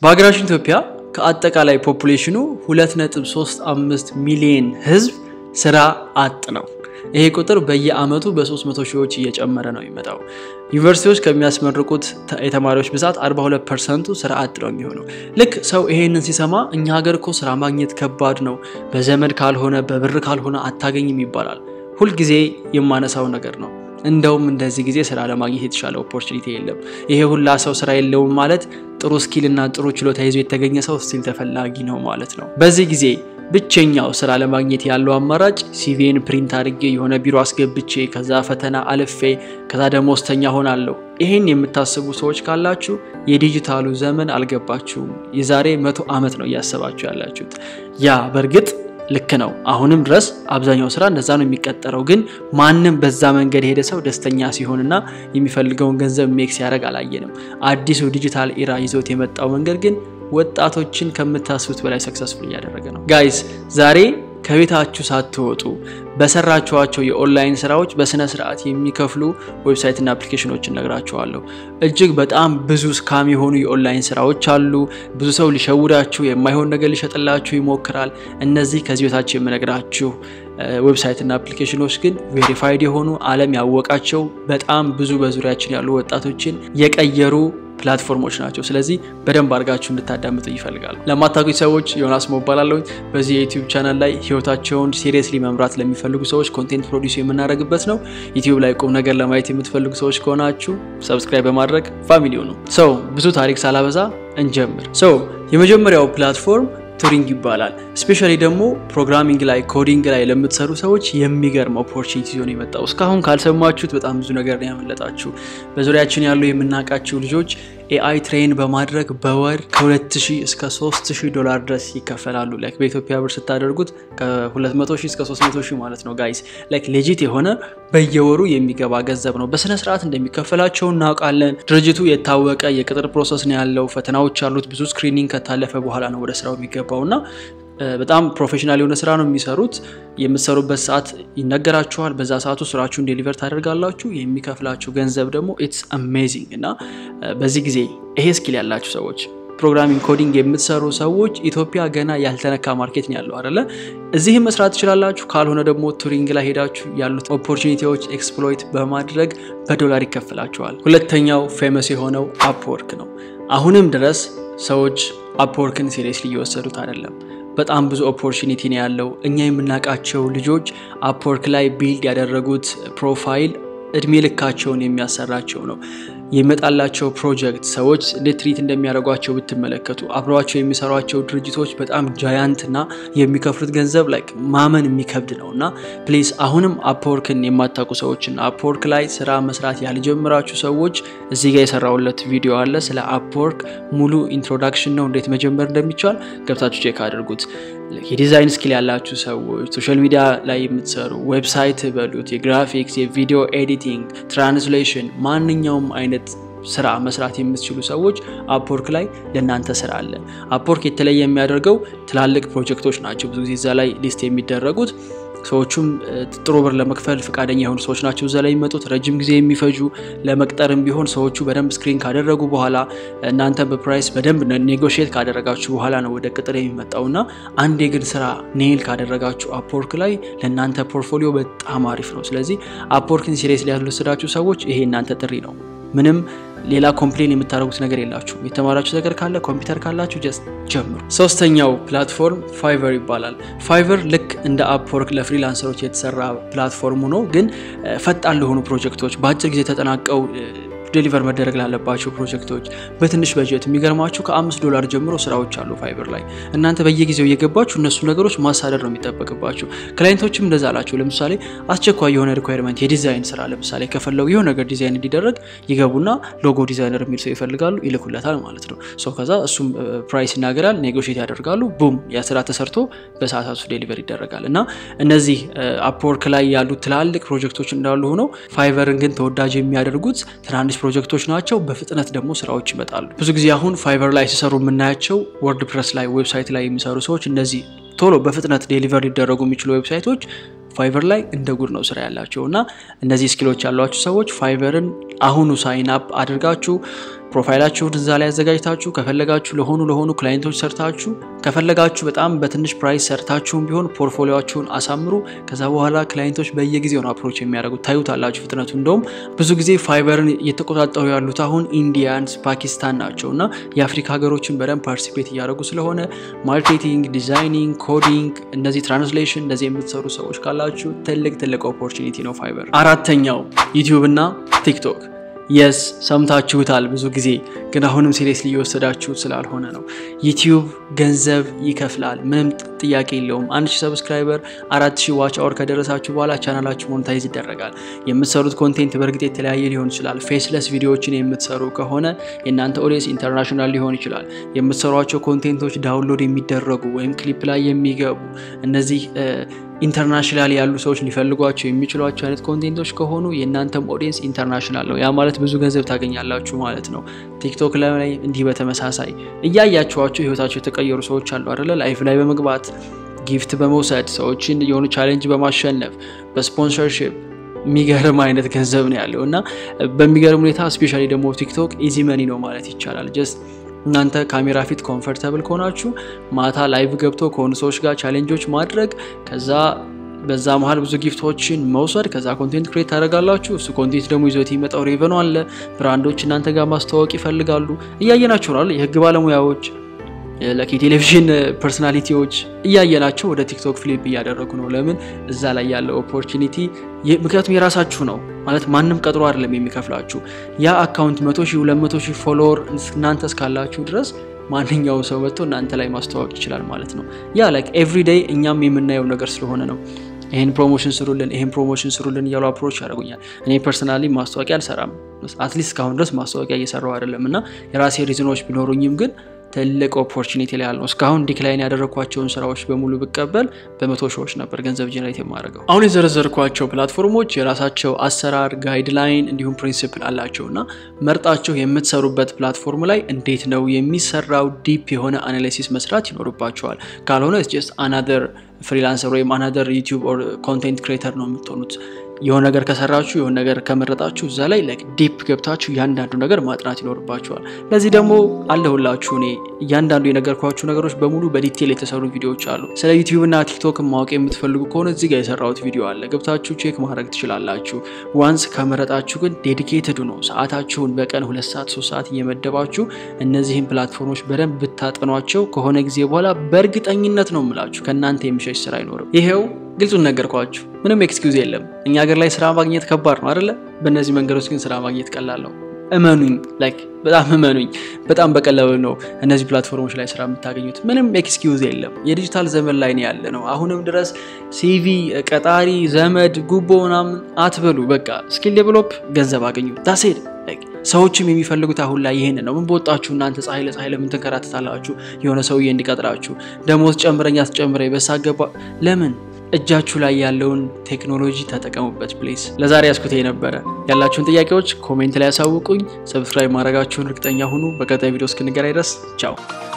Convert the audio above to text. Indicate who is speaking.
Speaker 1: በሀገራችን ኢትዮጵያ ከአጠቃላይ ፖፑሌሽኑ 2.35 ሚሊዮን ህዝብ ስራ አጥ ነው። ይሄ ቁጥር በየአመቱ በ300 ሺዎች እየጨመረ ነው የሚመጣው። ዩኒቨርሲቲዎች ከሚያስመርቁት የተማሪዎች ብዛት 42 ፐርሰንቱ ስራ አጥ ነው የሚሆነው። ልክ ሰው ይሄንን ሲሰማ እኛ ሀገር እኮ ስራ ማግኘት ከባድ ነው፣ በዘመድ ካልሆነ በብር ካልሆነ አታገኝም ይባላል። ሁልጊዜ የማነሳው ነገር ነው። እንደውም እንደዚህ ጊዜ ስራ ለማግኘት የተሻለ ኦፖርቹኒቲ የለም። ይሄ ሁላ ሰው ስራ የለውም ማለት ጥሩ ስኪል እና ጥሩ ችሎታ ይዞ የተገኘ ሰው ስቲል ተፈላጊ ነው ማለት ነው። በዚህ ጊዜ ብቸኛው ስራ ለማግኘት ያለው አማራጭ ሲቪን ፕሪንት አድርጌ የሆነ ቢሮ አስገብቼ ከዛ ፈተና አልፌ ከዛ ደሞዝተኛ ሆናለሁ። ይህን የምታስቡ ሰዎች ካላችሁ የዲጂታሉ ዘመን አልገባችሁም። የዛሬ መቶ ዓመት ነው እያሰባችሁ ያላችሁት። ያ በእርግጥ ልክ ነው። አሁንም ድረስ አብዛኛው ስራ እንደዛ ነው የሚቀጠረው። ግን ማንም በዛ መንገድ የሄደ ሰው ደስተኛ ሲሆንና የሚፈልገውን ገንዘብ ሜክ ሲያደርግ አላየንም። አዲሱ ዲጂታል ኢራ ይዞት የመጣው መንገድ ግን ወጣቶችን ከምታስቡት በላይ ሰክሰስፉል እያደረገ ነው። ጋይስ ዛሬ ከቤታችሁ ሳትወጡ በሰራችኋቸው የኦንላይን ስራዎች በስነ ስርዓት የሚከፍሉ ዌብሳይትና አፕሊኬሽኖችን ነግራችኋለሁ። እጅግ በጣም ብዙ ስካም የሆኑ የኦንላይን ስራዎች አሉ። ብዙ ሰው ሊሸውዳችሁ፣ የማይሆን ነገር ሊሸጥላችሁ ይሞክራል። እነዚህ ከዚህ በታች የምነግራችሁ ዌብሳይትና አፕሊኬሽኖች ግን ቬሪፋይድ የሆኑ ዓለም ያወቃቸው በጣም ብዙ በዙሪያችን ያሉ ወጣቶችን የቀየሩ ፕላትፎርሞች ናቸው። ስለዚህ በደንብ አድርጋችሁ እንድታዳምጡ ይፈልጋሉ። ለማታውቁኝ ሰዎች ዮናስ ሞባላለሁ። በዚህ የዩቲዩብ ቻናል ላይ ህይወታቸውን ሲሪየስሊ መምራት ለሚፈልጉ ሰዎች ኮንቴንት ፕሮዲስ የምናደርግበት ነው። ዩቲዩብ ላይ ቁም ነገር ለማየት የምትፈልጉ ሰዎች ከሆናችሁ ሰብስክራይብ በማድረግ ፋሚሊው ነው። ሰው ብዙ ታሪክ ሳላበዛ እንጀምር። ሰው የመጀመሪያው ፕላትፎርም ቱሪንግ ይባላል። ስፔሻሊ ደግሞ ፕሮግራሚንግ ላይ ኮዲንግ ላይ ለምትሰሩ ሰዎች የሚገርም ኦፖርቹኒቲ ሆኖ የመጣው እስካሁን ካልሰማችሁት በጣም ብዙ ነገር ነው ያመለጣችሁ። በዙሪያችን ያሉ የምናውቃቸው ልጆች ኤአይ ትሬን በማድረግ በወር ከ2000 እስከ 3000 ዶላር ድረስ ይከፈላሉ። ላይክ በኢትዮጵያ ብር ስታደርጉት ከ200 እስከ 300 ማለት ነው ጋይስ። ላይክ ሌጂት የሆነ በየወሩ የሚገባ ገንዘብ ነው። በስነ ስርዓት እንደሚከፈላቸው እናውቃለን። ድርጅቱ የታወቀ የቅጥር ፕሮሰስ ነው ያለው። ፈተናዎች አሉት። ብዙ ስክሪኒንግ ከታለፈ በኋላ ነው ወደ ስራው የሚገባው እና በጣም ፕሮፌሽናል የሆነ ስራ ነው የሚሰሩት። የምትሰሩበት ሰዓት ይነገራችኋል። በዛ ሰዓቱ ስራችሁን ዴሊቨር ታደርጋላችሁ። የሚከፍላችሁ ገንዘብ ደግሞ ኢትስ አሜዚንግ እና በዚህ ጊዜ ይሄ ስኪል ያላችሁ ሰዎች ፕሮግራሚንግ ኮዲንግ የምትሰሩ ሰዎች ኢትዮጵያ ገና ያልተነካ ማርኬት ነው ያለው አይደለ? እዚህም መስራት ትችላላችሁ። ካልሆነ ደግሞ ቱሪንግ ላይ ሄዳችሁ ያሉት ኦፖርቹኒቲዎች ኤክስፕሎይት በማድረግ በዶላር ይከፍላችኋል። ሁለተኛው ፌመስ የሆነው አፕወርክ ነው። አሁንም ድረስ ሰዎች አፕወርክን ሲሪየስሊ እየወሰዱት አይደለም። በጣም ብዙ ኦፖርቹኒቲ ነው ያለው። እኛ የምናውቃቸው ልጆች አፕወርክ ላይ ቢልድ ያደረጉት ፕሮፋይል እድሜ ልካቸውን የሚያሰራቸው ነው። የሚመጣላቸው ፕሮጀክት ሰዎች እንዴት ትሪት እንደሚያደርጓቸው ብትመለከቱ፣ አብረዋቸው የሚሰሯቸው ድርጅቶች በጣም ጃያንት እና የሚከፍሉት ገንዘብ ላይ ማመን የሚከብድ ነው እና ፕሊዝ አሁንም አፕወርክን የማታውቁ ሰዎችና አፕወርክ ላይ ስራ መስራት ያልጀምራችሁ ሰዎች እዚህ ጋር የሰራውለት ቪዲዮ አለ። ስለ አፕወርክ ሙሉ ኢንትሮዳክሽን ነው፣ እንዴት መጀመር እንደሚቻል ገብታችሁ ቼክ አድርጉት። የዲዛይን ስኪል ያላችሁ ሰዎች ሶሻል ሚዲያ ላይ የምትሰሩ ዌብሳይት በሉት፣ የግራፊክስ፣ የቪዲዮ ኤዲቲንግ፣ ትራንስሌሽን፣ ማንኛውም አይነት ስራ መስራት የምትችሉ ሰዎች አፕወርክ ላይ ለእናንተ ስራ አለ። አፕወርክ የተለየ የሚያደርገው ትላልቅ ፕሮጀክቶች ናቸው ብዙ ጊዜ እዛ ላይ ሊስት የሚደረጉት ሰዎቹም ጥሩ ብር ለመክፈል ፈቃደኛ የሆኑ ሰዎች ናቸው እዛ ላይ የሚመጡት። ረጅም ጊዜ የሚፈጁ ለመቅጠርም ቢሆን ሰዎቹ በደንብ ስክሪን ካደረጉ በኋላ እናንተ በፕራይስ በደንብ ኔጎሽት ካደረጋችሁ በኋላ ነው ወደ ቅጥር የሚመጣው እና አንዴ ግን ስራ ኔል ካደረጋችሁ አፕወርክ ላይ ለእናንተ ፖርትፎሊዮ በጣም አሪፍ ነው። ስለዚህ አፕወርክን ሲሪየስ ሊያስወስዳችሁ ሰዎች ይሄ እናንተ ጥሪ ነው። ምንም ሌላ ኮምፕሌን የምታደርጉት ነገር የላችሁም። የተማራችሁ ነገር ካለ ኮምፒውተር ካላችሁ ጀስት ጀምሩ። ሶስተኛው ፕላትፎርም ፋይቨር ይባላል። ፋይቨር ልክ እንደ አፕወርክ ለፍሪላንሰሮች የተሰራ ፕላትፎርም ሆኖ ግን ፈጣን ለሆኑ ፕሮጀክቶች በአጭር ጊዜ ተጠናቀው ዴሊቨር መደረግ ላለባቸው ፕሮጀክቶች በትንሽ በጀት የሚገርማችሁ ከአምስት ዶላር ጀምሮ ስራዎች አሉ ፋይበር ላይ። እናንተ በየጊዜው እየገባችሁ እነሱ ነገሮች ማሳደር ነው የሚጠበቅባችሁ። ክላይንቶችም እንደዛ አላቸው። ለምሳሌ አስቸኳይ የሆነ ሪኳይርመንት የዲዛይን ስራ ለምሳሌ ከፈለጉ የሆነ ነገር ዲዛይን እንዲደረግ ይገቡና ሎጎ ዲዛይነር የሚል ሰው ይፈልጋሉ፣ ይልኩለታል ማለት ነው። ሰው ከዛ እሱም ፕራይስ ይናገራል፣ ኔጎሽት ያደርጋሉ። ቡም ያ ስራ ተሰርቶ በሰዓታት ውስጥ ዴሊቨር ይደረጋል። እና እነዚህ አፕወርክ ላይ ያሉ ትላልቅ ፕሮጀክቶች እንዳሉ ሆነው ፋይቨርን ግን ተወዳጅ የሚያደርጉት ትናንሽ ፕሮጀክቶች ናቸው። በፍጥነት ደግሞ ስራዎች ይመጣሉ። ብዙ ጊዜ አሁን ፋይቨር ላይ ሲሰሩ የምናያቸው ወርድ ፕረስ ላይ ዌብሳይት ላይ የሚሰሩ ሰዎች እነዚህ ቶሎ በፍጥነት ዴሊቨር ሊደረጉ የሚችሉ ዌብሳይቶች ፋይቨር ላይ እንደ ጉድ ነው ስራ ያላቸው እና እነዚህ ስኪሎች ያሏችሁ ሰዎች ፋይቨርን አሁኑ ሳይን አፕ አድርጋችሁ ፕሮፋይላችሁን እዛ ላይ ያዘጋጅታችሁ ከፈለጋችሁ ለሆኑ ለሆኑ ክላይንቶች ሰርታችሁ ከፈለጋችሁ በጣም በትንሽ ፕራይስ ሰርታችሁም ቢሆን ፖርትፎሊዮችሁን አሳምሩ። ከዛ በኋላ ክላይንቶች በየጊዜው ነው አፕሮች የሚያደርጉት ታዩታላችሁ ፍጥነቱ። እንደውም ብዙ ጊዜ ፋይበርን እየተቆጣጠሩ ያሉት አሁን ኢንዲያንስ፣ ፓኪስታን ናቸው እና የአፍሪካ ሀገሮችን በደንብ ፓርቲሲፔት እያደረጉ ስለሆነ ማርኬቲንግ፣ ዲዛይኒንግ፣ ኮዲንግ፣ እነዚህ ትራንስሌሽን እንደዚህ የምትሰሩ ሰዎች ካላችሁ ትልቅ ትልቅ ኦፖርቹኒቲ ነው ፋይበር። አራተኛው ዩቲዩብ እና ቲክቶክ የስ ሰምታችሁታል። ብዙ ጊዜ ግን አሁንም ሲሪየስሊ እየወሰዳችሁት ስላልሆነ ነው። ዩቲዩብ ገንዘብ ይከፍላል፣ ምንም ጥያቄ የለውም። አንድ ሺህ ሰብስክራይበር አራት ሺህ ዋች አወር ከደረሳችሁ በኋላ ቻናላችሁ ሞኔታይዝ ይደረጋል። የምትሰሩት ኮንቴንት በእርግጥ የተለያየ ሊሆን ይችላል። ፌስለስ ቪዲዮዎችን የምትሰሩ ከሆነ የእናንተ ኦዲየንስ ኢንተርናሽናል ሊሆን ይችላል። የምትሰሯቸው ኮንቴንቶች ዳውንሎድ የሚደረጉ ወይም ክሊፕ ላይ የሚገቡ እነዚህ ኢንተርናሽናል ያሉ ሰዎች ሊፈልጓቸው የሚችሏቸው አይነት ኮንቴንቶች ከሆኑ የእናንተም ኦዲየንስ ኢንተርናሽናል ነው። ያ ማለት ብዙ ገንዘብ ታገኛላችሁ ማለት ነው። ቲክቶክ ላይ እንዲህ በተመሳሳይ እያያችኋቸው ህይወታቸው የተቀየሩ ሰዎች አሉ አይደለ? ላይፍ ላይ በመግባት ጊፍት በመውሰድ ሰዎችን የሆኑ ቻሌንጅ በማሸነፍ በስፖንሰርሽፕ የሚገርም አይነት ገንዘብ ነው ያለው እና በሚገርም ሁኔታ ስፔሻሊ ደግሞ ቲክቶክ ኢዚ መኒ ነው ማለት ይቻላል ጀስት እናንተ ካሜራ ፊት ኮምፈርተብል ከሆናችሁ ማታ ላይቭ ገብቶ ከሆኑ ሰዎች ጋር ቻሌንጆች ማድረግ ከዛ በዛ መሀል ብዙ ጊፍቶችን መውሰድ ከዛ ኮንቴንት ክሬት ታደርጋላችሁ። እሱ ኮንቴንት ደግሞ ይዞት የሚመጣው ሬቨኑ አለ። ብራንዶች እናንተ ጋር ማስተዋወቅ ይፈልጋሉ። እያየናቸው ነው። የህግ ባለሙያዎች ለኪ ቴሌቪዥን ፐርሶናሊቲዎች እያየናቸው ወደ ቲክቶክ ፍሊፕ እያደረጉ ነው። ለምን እዛ ላይ ያለው ኦፖርቹኒቲ ምክንያቱም የራሳችሁ ነው ማለት ማንም ቀጥሮ አይደለም የሚከፍላችሁ። ያ አካውንት መቶ ሺህ ሁለት መቶ ሺህ ፎሎወር እናንተ እስካላችሁ ድረስ ማንኛው ሰው መጥቶ እናንተ ላይ ማስተዋወቅ ይችላል ማለት ነው። ያ ላይክ ኤቭሪ ዴይ እኛም የምናየው ነገር ስለሆነ ነው። ይህን ፕሮሞሽን ስሩልን፣ ይህን ፕሮሞሽን ስሩልን እያሉ አፕሮች ያደርጉኛል። እኔ ፐርሰናሊ ማስታወቂያ አልሰራም። አትሊስት እስካሁን ድረስ ማስታወቂያ እየሰራው አይደለም እና የራሴ ሪዝኖች ቢኖሩኝም ግን ትልቅ ኦፖርቹኒቲ ላይ ያለው እስካሁን ዲክላይን ያደረግኳቸውን ስራዎች በሙሉ ብቀበል በመቶ ሺዎች ነበር ገንዘብ ጀነሬት የማደርገው። አሁን የዘረዘርኳቸው ፕላትፎርሞች የራሳቸው አሰራር ጋይድላይን፣ እንዲሁም ፕሪንሲፕል አላቸው እና መርጣቸው የምትሰሩበት ፕላትፎርም ላይ እንዴት ነው የሚሰራው ዲፕ የሆነ አናሊሲስ መስራት ይኖርባቸዋል። ካልሆነ ጀስት አናደር ፍሪላንሰር ወይም አናደር ዩቲዩብ ኮንቴንት ክሬተር ነው የምትሆኑት። የሆነ ነገር ከሰራችሁ የሆነ ነገር ከመረጣችሁ እዛ ላይ ላይክ ዲፕ ገብታችሁ እያንዳንዱ ነገር ማጥናት ይኖርባችኋል። ለዚህ ደግሞ አለሁላችሁ እኔ እያንዳንዱ የነገርኳችሁ ነገሮች በሙሉ በዲቴል የተሰሩ ቪዲዮዎች አሉ። ስለ ዩቲዩብ እና ቲክቶክን ማወቅ የምትፈልጉ ከሆነ እዚህ ጋር የሰራሁት ቪዲዮ አለ፣ ገብታችሁ ቼክ ማድረግ ትችላላችሁ። ዋንስ ከመረጣችሁ ግን ዴዲኬትድ ነው ሰዓታችሁን በቀን ሁለት ሰዓት ሶስት ሰዓት እየመደባችሁ እነዚህን ፕላትፎርሞች በደንብ ብታጠኗቸው ከሆነ ጊዜ በኋላ በእርግጠኝነት ነው የምላችሁ ከእናንተ የሚሸሽ ስራ አይኖርም። ይሄው ግልጹን ነገርኳችሁ። ምንም ኤክስኪውዝ የለም። እኛ ሀገር ላይ ስራ ማግኘት ከባድ ነው አይደለ? በእነዚህ መንገዶች ግን ስራ ማግኘት ቀላል ነው። እመኑኝ፣ ላይክ በጣም እመኑኝ። በጣም በቀላሉ ነው እነዚህ ፕላትፎርሞች ላይ ስራ የምታገኙት። ምንም ኤክስኪውዝ የለም። የዲጂታል ዘመን ላይ ነው ያለ ነው። አሁንም ድረስ ሲቪ፣ ቀጣሪ፣ ዘመድ፣ ጉቦ ምናምን አትበሉ። በቃ ስኪል ዴቨሎፕ፣ ገንዘብ አገኙ። ዳሴድ ሰዎችም የሚፈልጉት አሁን ላይ ይህን ነው። ምን በወጣችሁ እናንተ ፀሐይ ለፀሐይ ለምን ትንከራተታላችሁ? የሆነ ሰውዬ እንዲቀጥራችሁ ደሞዝ ጨምረኝ አስጨምረኝ በሳገባ ለምን እጃችሁ ላይ ያለውን ቴክኖሎጂ ተጠቀሙበት ፕሌስ። ለዛሬ ያስኩት ነበረ። ያላችሁን ጥያቄዎች ኮሜንት ላይ ያሳውቁኝ። ሰብስክራይብ ማድረጋችሁን እርግጠኛ ሁኑ። በቀጣይ ቪዲዮ እስክንገናኝ ድረስ ቻው።